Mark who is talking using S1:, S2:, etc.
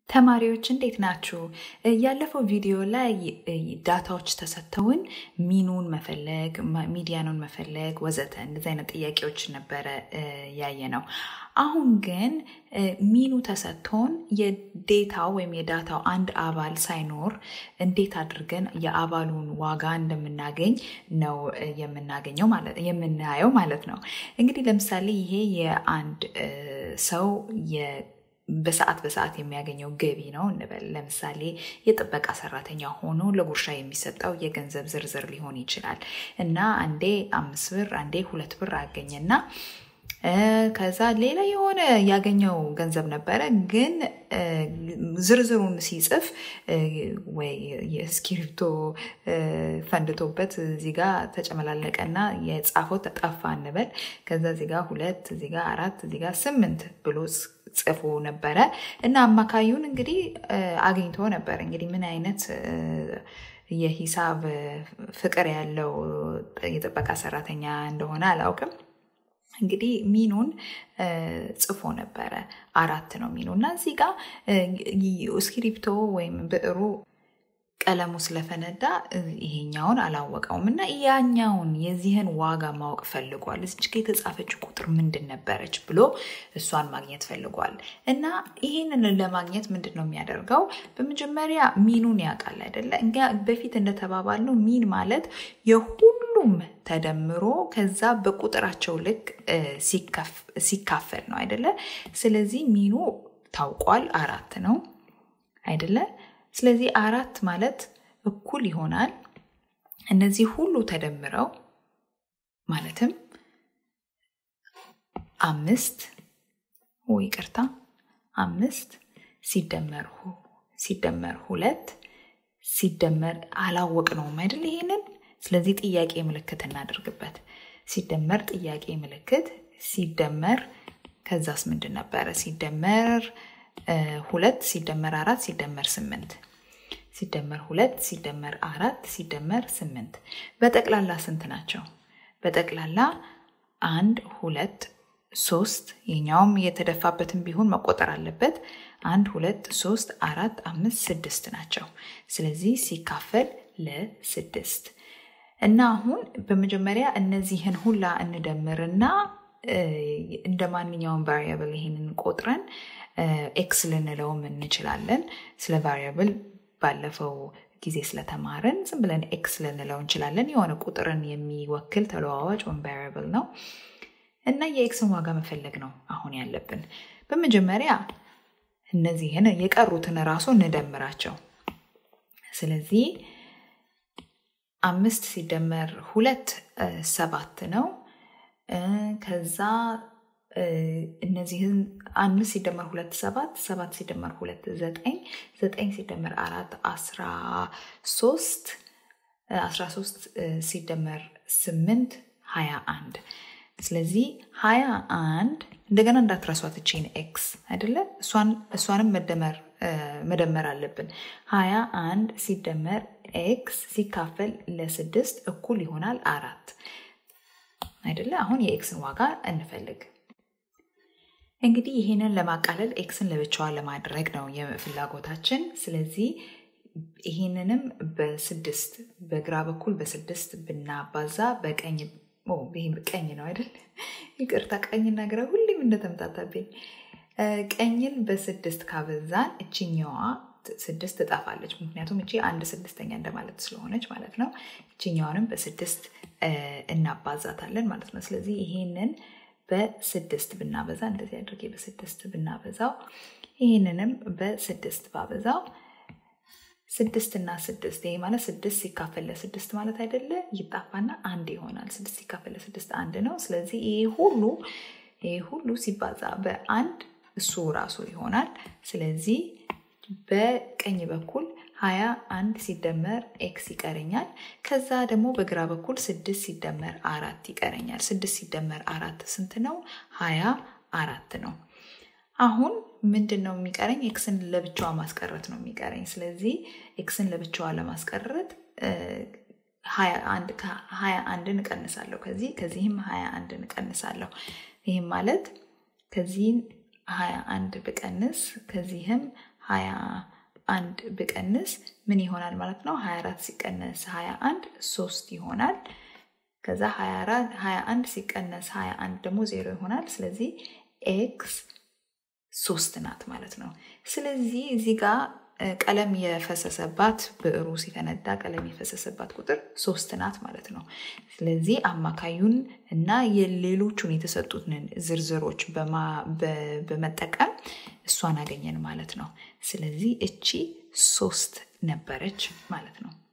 S1: ተማሪዎች እንዴት ናችሁ? ያለፈው ቪዲዮ ላይ ዳታዎች ተሰጥተውን ሚኑን መፈለግ፣ ሚዲያኑን መፈለግ ወዘተ እንደዚህ አይነት ጥያቄዎች ነበረ ያየ ነው። አሁን ግን ሚኑ ተሰጥቶን የዴታው ወይም የዳታው አንድ አባል ሳይኖር እንዴት አድርገን የአባሉን ዋጋ እንደምናገኝ ነው የምናገኘው የምናየው ማለት ነው። እንግዲህ ለምሳሌ ይሄ የአንድ ሰው በሰዓት በሰዓት የሚያገኘው ገቢ ነው እንበል። ለምሳሌ የጥበቃ ሰራተኛ ሆኖ ለጉርሻ የሚሰጠው የገንዘብ ዝርዝር ሊሆን ይችላል እና አንዴ አምስት ብር አንዴ ሁለት ብር አገኘና ከዛ ሌላ የሆነ ያገኘው ገንዘብ ነበረ፣ ግን ዝርዝሩን ሲጽፍ ወይ የእስክሪብቶ ፈንድቶበት እዚህ ጋ ተጨመላለቀና የጻፈው ተጠፋ እንበል። ከዛ እዚህ ጋ ሁለት እዚህ ጋ አራት እዚህ ጋ ስምንት ብሎ ጽፎ ነበረ እና አማካዩን እንግዲህ አግኝቶ ነበር። እንግዲህ ምን አይነት የሂሳብ ፍቅር ያለው የጥበቃ ሰራተኛ እንደሆነ አላውቅም። እንግዲህ ሚኑን ጽፎ ነበረ። አራት ነው ሚኑ እና እዚህ ጋር እስክሪፕቶ ወይም ብዕሩ ቀለሙ ስለፈነዳ ይሄኛውን አላወቀውም እና ያኛውን የዚህን ዋጋ ማወቅ ፈልጓል። እዚች ጋ የተጻፈች ቁጥር ምንድን ነበረች ብሎ እሷን ማግኘት ፈልጓል። እና ይህንን ለማግኘት ምንድን ነው የሚያደርገው? በመጀመሪያ ሚኑን ያውቃል አይደለ? እንጋ በፊት እንደተባባልነው ሚን ማለት የሁሉም ተደምሮ ከዛ በቁጥራቸው ልክ ሲካፈል ነው አይደለ? ስለዚህ ሚኑ ታውቋል፣ አራት ነው አይደለ? ስለዚህ አራት ማለት እኩል ይሆናል እነዚህ ሁሉ ተደምረው ማለትም አምስት ወይ ይቅርታ አምስት ሲደመር ሲደመር ሁለት ሲደመር አላወቅ ነውም አይደል ይሄንን ስለዚህ ጥያቄ ምልክት እናደርግበት ሲደመር ጥያቄ ምልክት ሲደመር ከዛስ ምንድን ነበረ ሲደመር ሁለት ሲደመር አራት ሲደመር ስምንት ሲደመር ሁለት ሲደመር አራት ሲደመር ስምንት በጠቅላላ ስንት ናቸው? በጠቅላላ አንድ ሁለት ሶስት የኛውም የተደፋበትን ቢሆን መቆጠር አለበት። አንድ ሁለት ሶስት አራት አምስት ስድስት ናቸው። ስለዚህ ሲካፈል ለስድስት እና አሁን በመጀመሪያ እነዚህን ሁላ እንደምርና እንደ ማንኛውም ቫሪያብል ይሄንን ቆጥረን ኤክስ ልንለውም እንችላለን። ስለ ቫሪያብል ባለፈው ጊዜ ስለተማርን ዝም ብለን ኤክስ ልንለው እንችላለን። የሆነ ቁጥርን የሚወክል ተለዋዋጭ ወይም ቫሪያብል ነው እና የኤክስን ዋጋ መፈለግ ነው አሁን ያለብን። በመጀመሪያ እነዚህን የቀሩትን ራሱ እንደምራቸው። ስለዚህ አምስት ሲደመር ሁለት ሰባት ነው። ከዛ እነዚህን አምስት ሲደመር ሁለት ሰባት ሰባት ሲደመር ሁለት ዘጠኝ ዘጠኝ ሲደመር አራት አስራ ሶስት አስራ ሶስት ሲደመር ስምንት ሀያ አንድ ስለዚህ ሀያ አንድ እንደገና እንዳትረሷት እቺን ኤክስ አይደለ እሷንም መደመር መደመር አለብን ሀያ አንድ ሲደመር ኤክስ ሲካፈል ለስድስት እኩል ይሆናል አራት አይደለ አሁን የኤክስን ዋጋ እንፈልግ እንግዲህ ይህንን ለማቃለል ኤክስን ለብቻዋ ለማድረግ ነው የፍላጎታችን። ስለዚህ ይህንንም በስድስት በግራ በኩል በስድስት ብናባዛ በቀኝ ቀኝ ነው አይደል? ይቅርታ ቀኝና ግራ ሁሌም እንደተምታታብኝ። ቀኝን በስድስት ካበዛን እችኛዋ ስድስት ትጠፋለች። ምክንያቱም እቺ አንድ ስድስተኛ እንደማለት ስለሆነች ማለት ነው። እችኛዋንም በስድስት እናባዛታለን ማለት ነው። ስለዚህ ይሄንን በስድስት ብናበዛ እንደዚህ አድርጌ በስድስት ብናበዛው ይህንንም በስድስት ባበዛው ስድስት እና ስድስት ይሄ ማለት ስድስት ሲካፈል ለስድስት ማለት አይደለ? ይጣፋና አንድ ይሆናል። ስድስት ሲካፈል ለስድስት አንድ ነው። ስለዚህ ይሄ ሁሉ ይሄ ሁሉ ሲባዛ በአንድ እሱ ራሱ ይሆናል። ስለዚህ በቀኝ በኩል ሀያ አንድ ሲደመር ኤክስ ይቀረኛል። ከዛ ደግሞ በግራ በኩል ስድስት ሲደመር አራት ይቀረኛል። ስድስት ሲደመር አራት ስንት ነው? ሀያ አራት ነው። አሁን ምንድን ነው የሚቀረኝ? ኤክስን ለብቻዋ ማስቀረት ነው የሚቀረኝ። ስለዚህ ኤክስን ለብቻዋ ለማስቀረት ሀያ አንድን እቀንሳለሁ። ከዚህ ከዚህም ሀያ አንድን እቀንሳለሁ። ይህም ማለት ከዚህን ሀያ አንድ ብቀንስ ከዚህም ሀያ አንድ ብቀንስ ምን ይሆናል ማለት ነው? 24 ሲቀነስ 21 ሶስት ይሆናል። ከዛ 21 ሲቀነስ 21 ደግሞ ዜሮ ይሆናል። ስለዚህ ኤክስ ሶስት ናት ማለት ነው። ስለዚህ እዚህ ጋር ቀለም የፈሰሰባት ብዕሩ ሲፈነዳ ቀለም የፈሰሰባት ቁጥር ሶስት ናት ማለት ነው። ስለዚህ አማካዩን እና የሌሎቹን የተሰጡትን ዝርዝሮች በመጠቀም እሷን አገኘን ማለት ነው። ስለዚህ እቺ ሶስት ነበረች ማለት ነው።